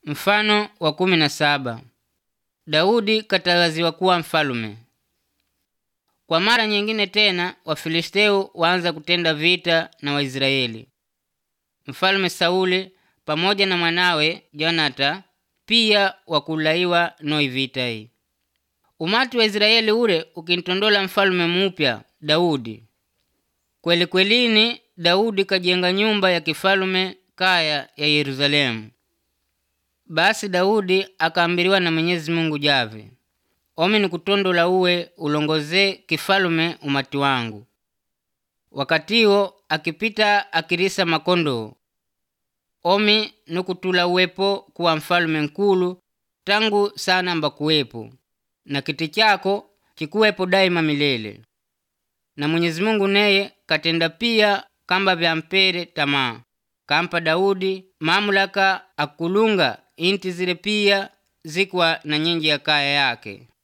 Mfano wa kumi na saba. Daudi kataraziwa kuwa mfalume. Kwa mara nyingine tena Wafilisteu waanza kutenda vita na Waisraeli. Mfalme Sauli pamoja na mwanawe Jonata pia wakulaiwa noi vita hii. Umati wa Israeli ule ukintondola mfalume mupya Daudi. Kweli kwelini Daudi kajenga nyumba ya kifalume kaya ya Yerusalemu. Basi Daudi akaambiriwa na Mwenyezi Mungu jave, omi ni kutondola uwe ulongoze kifalume umati wangu. Wakatiwo akipita akirisa makondoo, omi ni kutula uwepo kuwa mfalume nkulu tangu sana mbakuwepo, na kiti chako chikuwepo daima milele. Na Mwenyezi Mungu neye katenda pia kamba vyampere tamaa, kampa Daudi mamulaka akulunga inti zile pia zikwa na nyinji ya kaya yake.